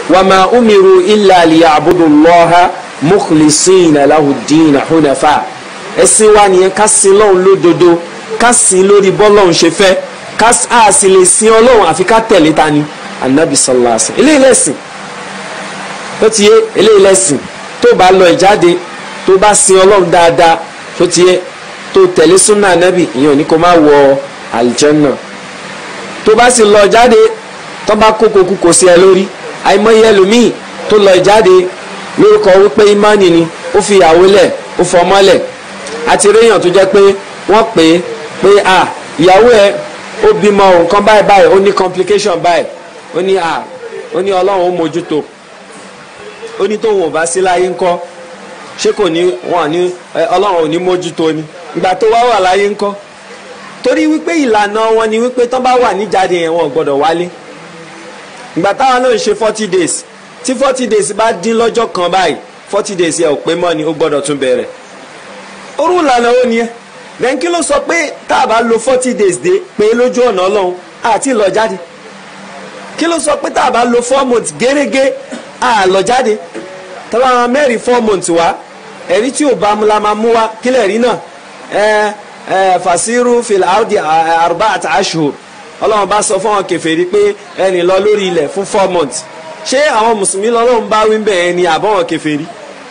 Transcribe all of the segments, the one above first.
wa ma umiru illa liya'budu Allaha mukhlisina lahu ddina hunafa ẹ̀sìn wa nìyẹn ká sin lọ́hùn lódodo ká sin lórí bọ́lọ́hùn ṣe fẹ́ ká a sì lè sin ọlọ́hùn àfi ká tẹ̀lé ta ni anabi sallallahu alaihi wasallam eléyìí lẹ́sìn tó ti yé eléyìí lẹ́sìn tó bá lọ ìjáde tó bá sin ọlọ́hùn dáadáa tó ti yé tó tẹ̀lé súnà anabi ìyẹn ò ní kó má wọ aljanna tó bá sì lọ jáde tó bá kókó kú kò sí ẹ lórí àìmọye ẹlòmíì tó lọ ìjáde lórúkọ wípé ìmánì ni ó fi ìyàwó lẹ̀ ó fọmọ lẹ̀ àti réèyàn tó jẹ́ pé wọ́n pè é pé à ìyàwó ẹ ó bímọ nǹkan báyìí báyìí ó ní complication báyìí ó ní à ó ní ọlọ́run ó mójútó ó ní tóun ò bá sí láyé ńkọ́ ṣé kò ní wọn ní ọlọ́run ò ní mójútó ni ìgbà tó wá wà láyé ńkọ́ torí wípé ìlànà wọn ni wípé tán bá wà níjáde yẹn wọn ò gbọ́dọ̀ wálé ìgbà táwọn náà ń ṣe forty days tí forty days bá dín lọ́jọ́ kan báyìí forty days yẹn ò pé mọ́ ni ó gbọ́dọ̀ tún bẹ̀rẹ̀ orú ìlànà ó nìyẹn then kí ló sọ pé tá a bá lo forty days dé pé lójú ọ̀nà ọlọ́run àti lọ jáde kí ló sọ pé tá a bá lo four months gẹ́gẹ́ à lọ jáde tọ́lá àwọn mẹ́rin four months wá ẹ̀rí tí ò bá mu la máa mú wá kílẹ̀ rí náà ẹ ẹ fasiru fil ardi arba'at ashhur ọlọ́run bá sọ fún àwọn kèfèrí pé ẹnì lọ lórí ilẹ̀ fún four months ṣé àwọn mùsùlùmí lọ́lọ́run bá wí bẹ́ẹ̀ ni àbọ̀wọ̀n kèfèrí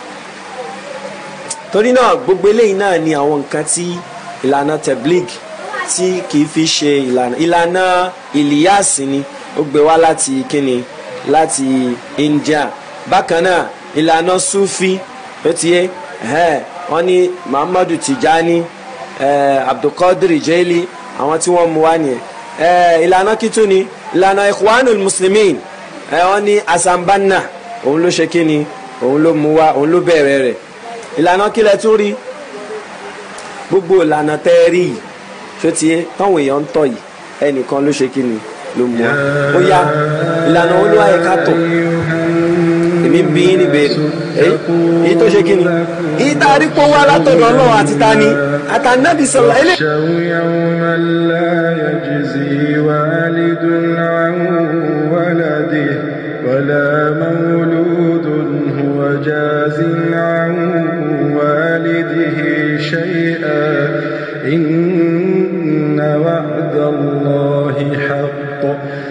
torí náà gbogbo eléyìí náà ni àwọn nǹkan tí ìlànà teblig tí kìí fi ṣe ìlànà ìlànà ìlíyàsí ni ó gbé wá láti kíni láti India bákan náà ìlànà sufi ó ti yé wọ́n ní Muhammadu Tijani eh, Abdulkadir Jeli àwọn tí wọ́n mú wá nìyẹn ìlànà kìtù ni ìlànà Ikhwanul Muslimin wọ́n ní Asambanna òun ló ṣe kíni òun ló mú wá òun ló bẹ̀rẹ̀ rẹ̀ ìlànà kílẹ̀ tún rí gbogbo ìlànà tẹ́ ẹ rí yìí ṣó ti yé táwọn èèyàn ń tọ̀ yìí ẹnìkan ló ṣe kí ni ló mú wa ó yá ìlànà olúwa yẹ ká tọ̀ èmi bí ní béèrè èyí tó ṣe kí ni èyí tá a rí pé wá látọ̀dọ̀ ọlọ́run àti ta ni àtànábì sọ̀rọ̀ ilé. يوما لا يجزي والد عن ولده ولا مولود هو جاز عن والده شيئا إن وعد الله حق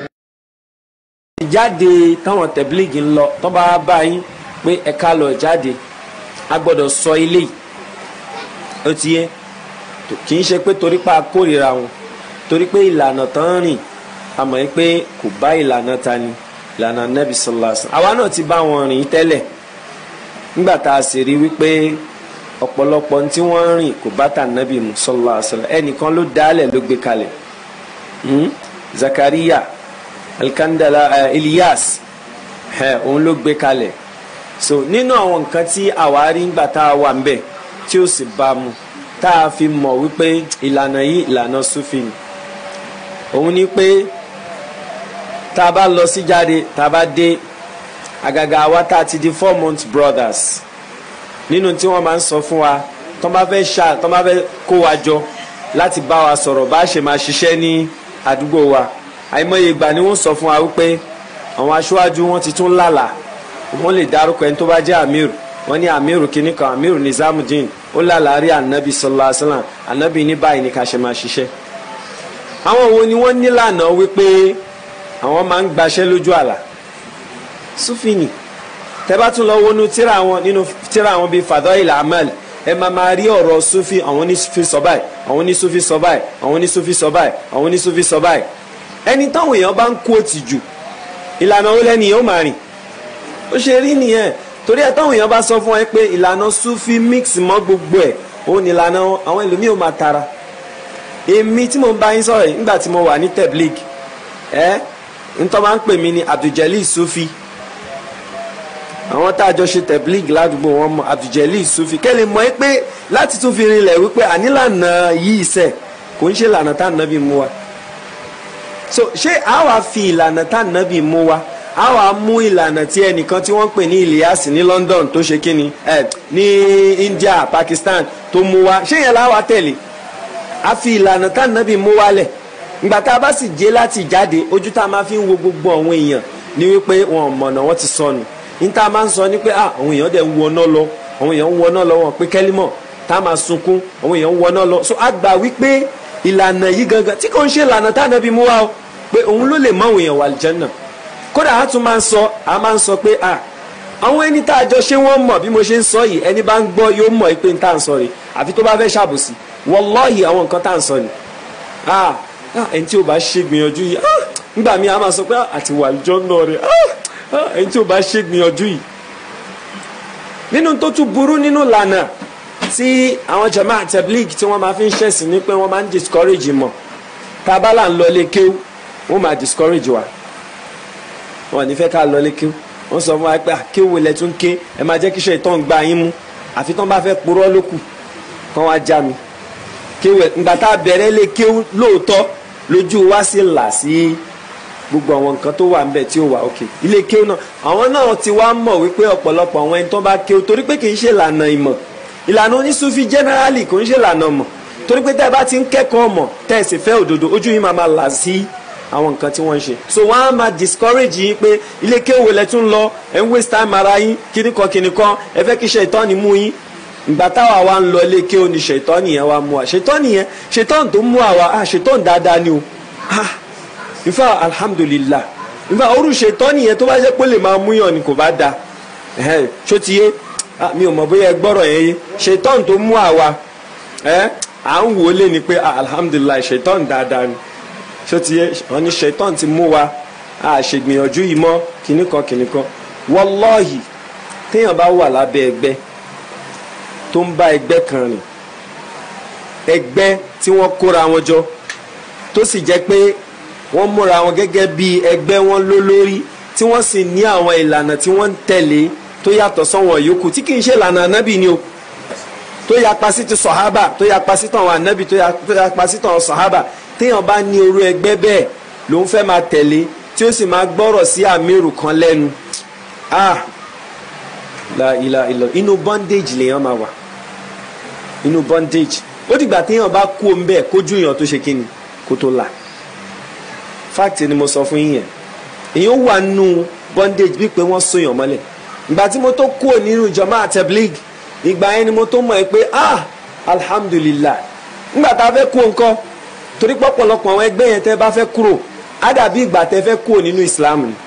ìjáde táwọn tẹ̀blígì ń lọ tó bá bá yín pé ẹ̀ka lọ jáde a gbọ́dọ̀ sọ ilé yìí ó ti yé kì í ṣe pé torí pa kórìíra wọn torí pé ìlànà tán rìn a mọ̀ pé kò bá ìlànà ta ni ìlànà nẹ́bí sallallahu alaihi wasallam àwa náà ti bá wọn rìn tẹ́lẹ̀ nígbà tá a sì rí wípé ọ̀pọ̀lọpọ̀ tí wọ́n ń rìn kò bá tà nẹ́bí mu sallallahu alaihi wasallam ẹnìkan ló dálẹ̀ ló gbé kalẹ̀ Zakariya Alkandala uh, Ilyas òun ló gbé kalẹ̀ so nínú àwọn nǹkan tí àwa rí ńgbà tá a wà ń bẹ̀ tí ó sì bá mu tá a fi mọ̀ wípé ìlànà yìí ìlànà sufi ni òun ni pé tá a bá lọ sí jáde tá a bá dé àgàgà àwa tá a ti di four months brothers nínú tí wọ́n máa ń sọ fún wa tó bá fẹ́ ṣá tó bá fẹ́ kó wa jọ láti bá wa sọ̀rọ̀ bá a ṣe máa ṣiṣẹ́ ní àdúgbò wa àìmọye ìgbà ni wọ́n sọ fún wa wípé àwọn aṣáájú wọn ti tún lálà wọ́n lè dárúkọ ẹni tó bá jẹ́ amir wọ́n ní amir kìíní kan amir nizamudin ó lálàárí anabi sallallahu alaihi wasallam anabi ní báyìí ní ká ṣe máa ṣiṣẹ́ àwọn wo ni wọ́n nílànà wípé àwọn máa ń gbaṣẹ́ lójú àlà sufini tẹ́bá tún lọ wọnú tíra wọn nínú tíra wọn bíi fadail amal ẹ máa máa rí ọ̀rọ̀ sufi àwọn ní sufi sọ báyìí àwọn ní sufi sọ báyìí àwọn ní sufi sọ báyìí àwọn ní sufi sọ báyìí ẹni táwọn èèyàn bá ń kú òtì jù ìlànà ó lẹ́nu yẹn ó máa rìn ó ṣe rí nìyẹn torí ẹ táwọn èèyàn bá sọ fún ẹ pé ìlànà sufi mix mọ́ gbogbo ẹ̀ òun ni ìlànà àwọn ẹlòmíì ò máa tara èmi tí mo ń bá yín sọ̀rọ̀ yìí nígbà tí mo wà ní teblig ẹ ntọ́ máa ń pè mí ní abduljalil sufi àwọn tá a jọ ṣe teblig ládùúgbò wọn mọ abduljalil sufi kẹ́lẹ́ mọ̀ ẹ́ pé láti tún fi rinlẹ̀ wípé ànílànà yìí sẹ̀ kò ń ṣe ìlànà tá à ń nábì mú wa so ṣé a wá fi ìlànà tá nàbì mú wa a wá mú ìlànà tí ẹnìkan tí wọ́n pè ní Ilyas ní London tó ṣe kíni ẹ ní India Pakistan tó mú wa ṣé yẹn la wá tẹ̀lé a fi ìlànà tá nàbì mú wa lẹ̀ ìgbà tá a bá sì jẹ́ láti jáde ojú tá a máa fi ń wo gbogbo àwọn èèyàn ní wípé wọn ò mọ̀nà wọn ti sọnù níta máa ń sọ ní pé ah àwọn èèyàn dẹ̀ ń wọná lọ àwọn èèyàn ń wọná lọ wọn pé kẹ́límọ̀ tá a máa sunkún àwọn èèyàn ń wọná lọ so a gbà wípé ìlànà yìí gangan tí kò ń ṣe ìlànà tá a nàbí mú wa o pé òun ló lè mọ àwọn èèyàn wà àlùjánnà kódà a tún máa ń sọ a máa ń sọ pé ah àwọn ẹni tá a jọ ṣé wọ́n mọ̀ bí mo ṣe ń sọ yìí ẹni bá ń gbọ́ yóò mọ̀ pé n tá à ń sọ rè àfi tó bá fẹ́ ṣàbòsí wallahi àwọn nǹkan tá à ń sọ ni ah ẹni tí o bá ṣe gbìyànjú yìí ah nígbà míì a máa sọ pé àti wà àlùjánnà rẹ̀ ah ẹni tí o bá ṣe gbìyànjú yìí nínú tó tún burú nínú lànà tí àwọn jama tabligh tí wọ́n máa fi ń ṣẹ̀sìn ní pé wọ́n máa ń discourage mọ̀ tá a bá là ń lọ lé kéwú wọ́n máa discourage wa wọ́n ní fẹ́ ká lọ lé kéwú wọ́n sọ fún wa pé kéwú ilẹ̀ tún ké ẹ máa jẹ́ kí iṣẹ́ ìtàn gba yín mú àfi tán bá fẹ́ purọ́ lókù kán wá já mi kéwú ìgbà tá a bẹ̀rẹ̀ lé kéwú lóòótọ́ lójú wa sì là sí gbogbo àwọn nǹkan tó wà nbẹ tí ó wà òkè ilé kéwú náà àwọn náà ti wá mọ̀ wípé ọ̀pọ̀lọpọ̀ àwọn ẹni tó bá kéwú torí pé kì í ṣe ìlànà ìmọ̀ ìlànà onísúfì generally kò ń ṣe ìlànà mọ̀ torí pé tẹ́ ẹ bá ti ń kẹ́kọ̀ọ́ mọ̀ tẹ́ ẹ sì fẹ́ òdodo ojú yín máa máa là sí àwọn nǹkan tí wọ́n ń ṣe so wọ́n á máa discourage yín pé ilé kéwú lẹ tún lọ ẹ ń waste time ara yín kíníkan kíníkan ẹ fẹ́ kí ṣètọ́ni mú yín ìgbà táwa wa ń lọ ilé kéwú ni ṣètọ́ni yẹn wa mú wa ṣètọ́ni yẹn ṣètọ́ni tó mú àwa ah ṣètọ́ni dáadáa ni o ah ìfà alhamdulillah ìfà orú ṣètọ́ni yẹn tó bá jẹ́ pé lè máa múyàn ni kò bá da ṣó ti yé mi ò mọ̀ bóyá ẹ gbọ́rọ̀ yẹn yé ṣètọ́ni tó mú àwa à ń wò ó lé ni pé alhamdulillah ṣètọ́ni dáadáa ni ṣó ti yé wọn ní ṣètọ́ni ti mú wa a ṣègbìyànjú yìí mọ́ kìnnìkan kìnnìkan wallahi téèyàn bá wà lábẹ́ ẹgbẹ́ tó ń bá ẹgbẹ́ kan rìn ẹgbẹ́ tí wọ́n kóra wọn jọ tó sì jẹ́ pé wọ́n múra wọn gẹ́gẹ́ bí ẹgbẹ́ wọn lólórí tí wọ́n sì ní àwọn ìlànà tí wọ́n ń tẹ̀lé tó yàtọ̀ sọ́wọ́n yòókù tí kì í ṣe ìlànà ànábì ni o tó yapa sí ti sọ̀hábà tó yapa sí tàwọn ànábì tó yapa sí tàwọn sọ̀hábà téèyàn bá ní orú ẹgbẹ́ bẹ́ẹ̀ ló ń fẹ́ máa tẹ̀lé tí ó sì máa gbọ́rọ̀ sí àmírù kan lẹ́nu ah la ilà ilọ inú bondage lèèyàn máa wà inú bondage ó dìgbà téèyàn bá kú òun bẹ́ẹ̀ kójú èèyàn tó ṣe kíni kó tó là fact ni mo sọ fún yín yẹn èèyàn wà nù bondage bí pé wọ́n sóyàn mọ́lẹ̀ ìgbà tí mo tó kú nínú jama tablig ìgbà yẹn ni mo tó mọ̀ ẹ́ pé ah alhamdulillah ńgbà tá a fẹ́ kú nǹkan torí pọ̀pọ̀lọpọ̀ àwọn ẹgbẹ́ yẹn tẹ́ bá fẹ́ kúrò á dàbí ìgbà tẹ́ fẹ́ kú nínú islam ni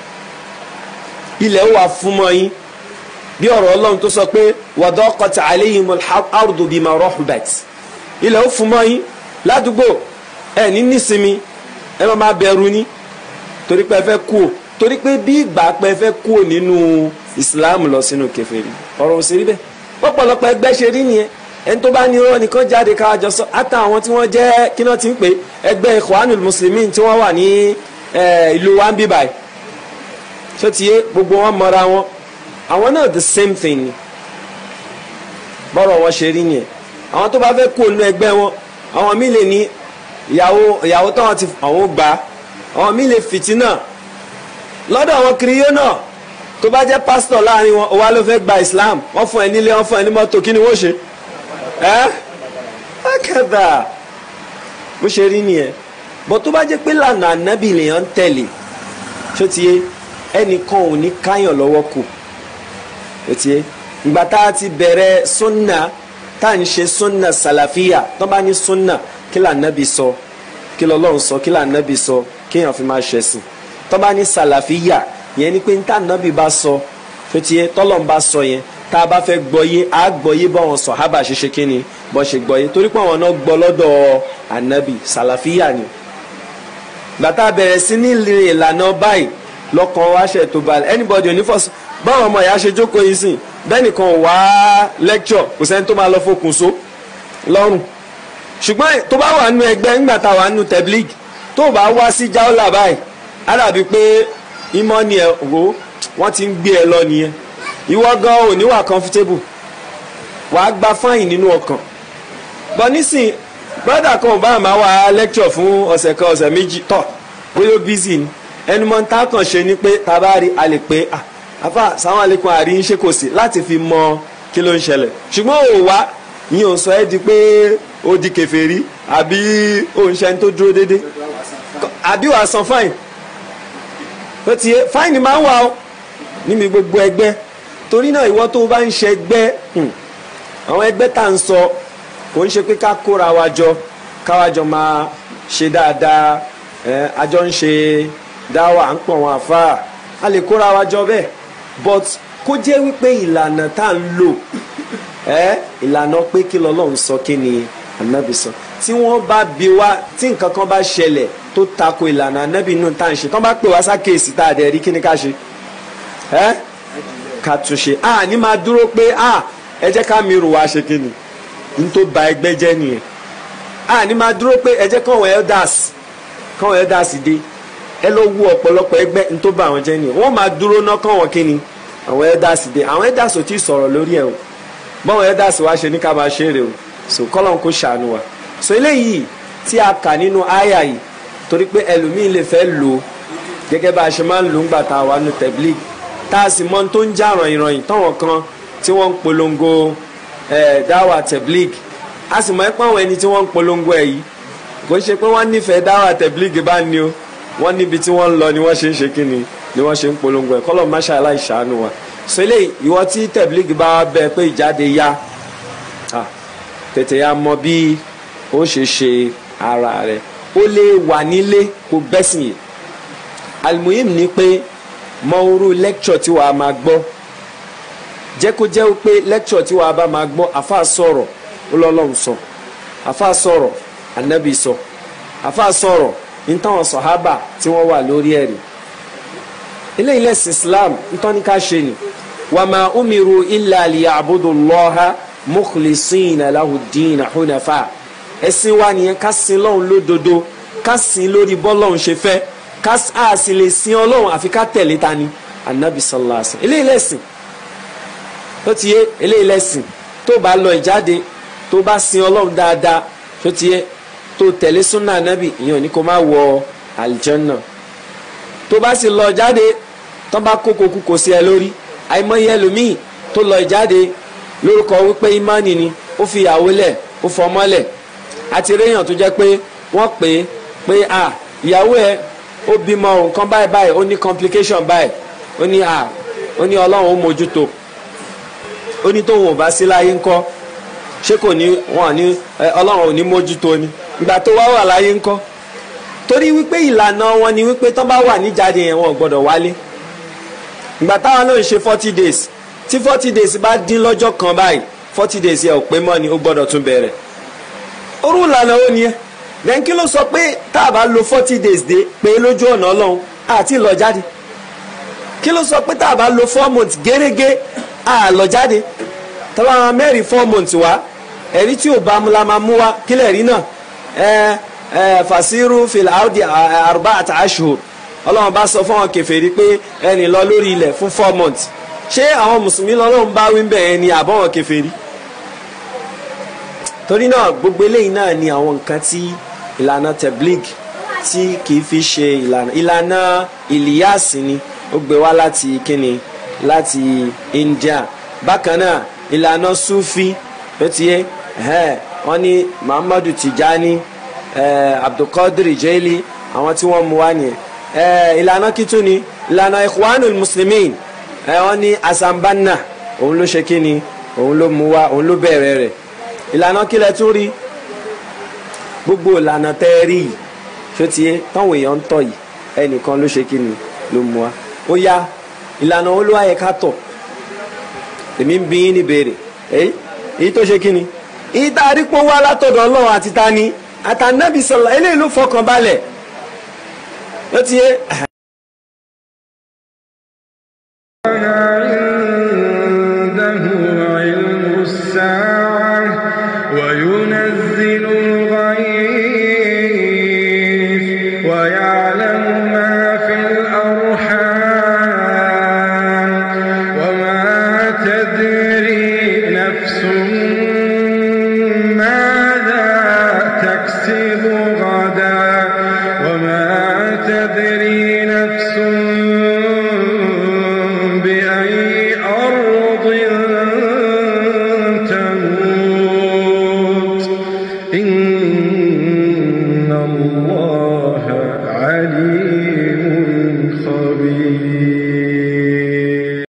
ilẹ̀ wà fún mọ́ yín bí ọ̀rọ̀ ọlọ́run tó sọ pé wadaqat alayhimul ardu bima rahubat ilẹ̀ ó fún mọ́ yín ládùúgbò ẹ ní nísinmi ẹ máa máa bẹ̀rù ni torí pé ẹ fẹ́ kú o torí pé bí ìgbà pé ẹ fẹ́ kú o nínú islam lọ sínú kèfèrí ọ̀rọ̀ ò sí rí bẹ́ẹ̀ pọ̀pọ̀lọpọ̀ ẹgbẹ́ ṣe rí nìyẹn ẹni tó bá ní irọ́ nìkan jáde ká jọ sọ àtà àwọn tí wọ́n jẹ́ kí náà ti ń pè ẹgbẹ́ ikhwanul muslimin tí wọ́n wà ní ìlú wa ń bí báyìí tó ti yé gbogbo wọn mọra wọn àwọn náà the same thing ni bọ́rọ̀ wọn ṣe rí nìyẹn àwọn tó bá fẹ́ kú ònú ẹgbẹ́ wọn àwọn míì lè ní ìyàwó ìyàwó táwọn ti àwọn gbà àwọn míì lè fìtínà lọ́dọ̀ àwọn kiriyó náà tó bá jẹ́ pásítọ̀ láàrin wọn òwa ló fẹ́ gba Islam wọ́n fún ẹ nílé wọ́n fún ẹ ní mọ́tò kí ni wọ́n ṣe ẹ́ akẹ́dà bó ṣe rí nìyẹn bọ́ tó bá jẹ́ pé lànà ànábì lèèyàn ń tẹ̀lé ṣó ti yé ẹnìkan ò ní káyàn lọ́wọ́ kù ṣó ti yé ìgbà tá a ti bẹ̀rẹ̀ sunna tá à ń ṣe sunna sàlàfíà tó bá ní sunna kí lànàbì sọ kí lọ́lọ́run sọ kí lànàbì sọ kéèyàn fi máa ṣẹ̀sìn tó bá ní sàlàfíà yẹn ni pé ní tànàbì bá sọ ṣó ti yé tọ́lọ́run bá sọ yẹn tá a bá fẹ́ gbọ́yé á gbọ́yé báwọn sọ̀hábà ṣe ṣe kínni bọ́ ṣe gbọ́yé torí pé àwọn náà gbọ́ lọ́dọ̀ ànábì sàlàfíà ni. gbàtà bẹ̀rẹ̀ sí ní ìlànà báyìí lọ́kàn wá ṣe tó balẹ̀ anybody onífọ̀sọ́ báwọn ọmọ ìyá ṣe jókòó yìí sìn bẹ́ẹ̀ nìkan wá lecture kò sẹ́ni tó máa lọ fokùn so lọ́rùn ṣùgbọ́n tó bá wà nínú ẹgbẹ́ ńgbà tá a wà nínú tablig tó bá wá sí jáọ́là báyìí á dàbí pé ìmọ̀ ni ẹ̀ wò wọ́n ti ń gbé ẹ lọ nìyẹn ìwọ gan ò ní wà comfortable wàá gba fáyìn nínú ọkàn bọ nísìn brother kan ò bá máa wá lecture fún ọ̀sẹ̀ kan ọ̀sẹ̀ méjì tọ̀ bóyá ó busy ni ẹnu mọ́ tá kàn ṣe ni pé tá a bá rí a lè pé ah afa sáwọn àlékún àrí ń ṣe kò sí láti fi mọ kí ló ń ṣẹlẹ̀ ṣùgbọ́n ò wá yín ò sọ ẹ́ di pé ó di kèfèrí àbí ó ń ṣe ẹni tó dúró déédéé àbí wàá san fáyìn ó ti yé fáìnì máa ń wà ó níbi gbogbo ẹgbẹ́ torí náà ìwọ tó o bá ń ṣe ẹgbẹ́ àwọn ẹgbẹ́ tá à ń sọ kò ń ṣe pé ká kóra wa jọ káwa jọ máa ṣe dáadáa ẹ àjọ ń ṣe dáwà à ń pọ̀ wọn àfáà a lè kóra wa jọ bẹ́ẹ̀ but kó jẹ́ wípé ìlànà tá à ń lò ẹ ìlànà pé kí lọ́lọ́run sọ kí ni ànábì sọ tí wọ́n bá bi wá tí nǹkan kan bá ṣẹlẹ̀ tó tako ìlànà ànábì nù tá à ń ṣe tán bá pè wá sákèésì tá a dẹ̀ rí kí ni ká ṣe ẹ ká tún ṣe a ní máa dúró pé a ẹ jẹ́ ká mi rò wá ṣe kí ni n tó ba ẹgbẹ́ jẹ́ nìyẹn a ní máa dúró pé ẹ jẹ́ káwọn elders káwọn elders dé ẹ lọ wú ọ̀pọ̀lọpọ̀ ẹgbẹ́ n tó ba àwọn jẹ́ nìyẹn wọ́n máa dúró ná káwọn kí ni àwọn elders dé àwọn elders ò tí ì sọ̀rọ̀ lórí ẹ̀ o báwọn elders wá ṣe ní ká máa ṣe é rè o so kọ́lọ́n kó ṣàánú wa so eléyìí tí a kà nínú àyà yìí torí pé ẹlòmíín lè fẹ́ lò ó gẹ́gẹ́ bá a ṣe máa ń lò ń gbà tá a wà nù tẹ̀blík tá a sì mọ tó ń já ràn-ìràn táwọn kan tí wọ́n ń polongo ẹ̀ dáwà tẹ̀blík a sì mọ ẹ́ pé àwọn ẹni tí wọ́n ń polongo ẹ̀ yìí kò ń ṣe pé wọ́n nífẹ̀ẹ́ dáwà tẹ̀blík bá ní o wọ́n níbi tí wọ́n ń lọ ni wọ́n ṣe ń ṣe kí ni ni wọ́n ṣe ń polongo ẹ̀ kọ́lọ́ máṣá aláìṣàánú wa so eléyìí ìwọ tí tẹ̀blík bá bẹ pé ìjáde yá tètè ya mọ bí ó ṣe ṣe ara rẹ ó lè wà nílé kó gbẹ́sìn yìí almuhim ni pé mọ orú lecture tí wàá máa gbọ́ jẹ́ kó jẹ́ pé lecture tí wàá bá máa gbọ́ àfa sọ̀rọ̀ ọlọ́lọ́run sọ àfa sọ̀rọ̀ anabi sọ àfa sọ̀rọ̀ nítawọn sọ̀hábà tí wọ́n wà lórí ẹ̀rí eléyìí lẹ́sìn islam nítorí ká ṣe ni wàmà umiru illa liya'budullaha mukhlisina lahu ddina hunafa ẹ̀sìn wa nìyẹn ká sin lọ́hùn lódodo ká sin lórí bọ́lọ́hùn ṣe fẹ́ ká a sì lè sin ọlọ́hùn àfi ká tẹ̀lé ta ni anabi sallallahu alaihi wasallam eléyìí lẹ́sìn tó ti yé eléyìí lẹ́sìn tó bá lọ ìjáde tó bá sin ọlọ́hùn dáadáa tó ti yé tó tẹ̀lé súnà anabi ìyẹn ò ní kó má wọ àlìjánná tó bá sì lọ jáde tó bá kókó kú kò sí ẹ lórí àìmọye ẹlòmíì tó lọ ìjáde lórúkọ wípé ìmánì ni ó fi ìyàwó lẹ̀ ó fọmọ lẹ̀ àti réèyàn tó jẹ́ pé wọ́n pè é pé à ìyàwó ẹ ó bímọ nǹkan báyìí báyìí ó ní complication báyìí ó ní à ó ní ọlọ́run ó mójútó ó ní tóun ò bá sí láyé ńkọ́ ṣé kò ní wọn ní ọlọ́run ò ní mójútó ni ìgbà tó wá wà láyé ńkọ́ torí wípé ìlànà wọn ni wípé tán bá wà níjáde yẹn wọn ò gbọ́dọ̀ wálé ìgbà táwọn náà ń ṣe forty days tí forty days bá dín lọ́jọ́ kan báyìí forty days yẹ ò pé mọ́ ni ó gbọ́dọ̀ tún bẹ̀rẹ̀ orú ìlànà ó nìyẹn then kí ló sọ pé tá a bá lo forty days dé pé lójú ọ̀nà ọlọ́run àti lọ jáde kí ló sọ pé tá a bá lo four months gẹ́gẹ́ à lọ jáde tọ́lá àwọn mẹ́rin four months wá ẹ̀rí tí ò bá mu la máa mú wá kílẹ̀ rí náà ẹ ẹ fàṣírù fìlà áùdì àrùbá àti àṣùhù ọlọ́run bá sọ fún àwọn kèfèrí pé ẹnì lọ lórí ilẹ̀ fún four months ṣé àwọn mùsùlùmí lọ́lọ́run bá wí bẹ́ẹ̀ ni àbọ̀wọ̀n kèfèrí torí náà gbogbo eléyìí náà ni àwọn nǹkan tí ìlànà teblig tí kìí fi ṣe ìlànà ìlànà ìlíyàsí ni ó gbé wá láti kíni láti India bákan náà ìlànà sufi ló ti yé wọn ní Muhammadu Tijani eh, Abdulkadir Jeli àwọn tí wọ́n mú wá nìyẹn ìlànà kìtù ni ìlànà Ikhwanul Muslimin wọn ní Asambanna òun ló ṣe kíni òun ló mú wá òun ló bẹ̀rẹ̀ rẹ̀ ìlànà kílẹ̀ tún rí gbogbo ìlànà tẹ́ ẹ rí yìí ṣó ti yé táwọn èèyàn ń tọ̀ yìí ẹnìkan ló ṣe kíni ló mú wa ó yá ìlànà olúwa yẹ ká tọ̀ èmi ń bí yín ní béèrè èyí èyí tó ṣe kíni èyí tá a rí pọ́ wá látọ̀dọ̀ ọlọ́run àti tani àtànábì sọ̀rọ̀ eléyìí ló fọkàn balẹ̀ ló ti yé. عنده علم الساعة وينزل الغيث ويعلم ما في الأرحام وما تدري نفس ماذا تكسب غدا وما تدري نفس بأي أرض تموت إن الله عليم خبير به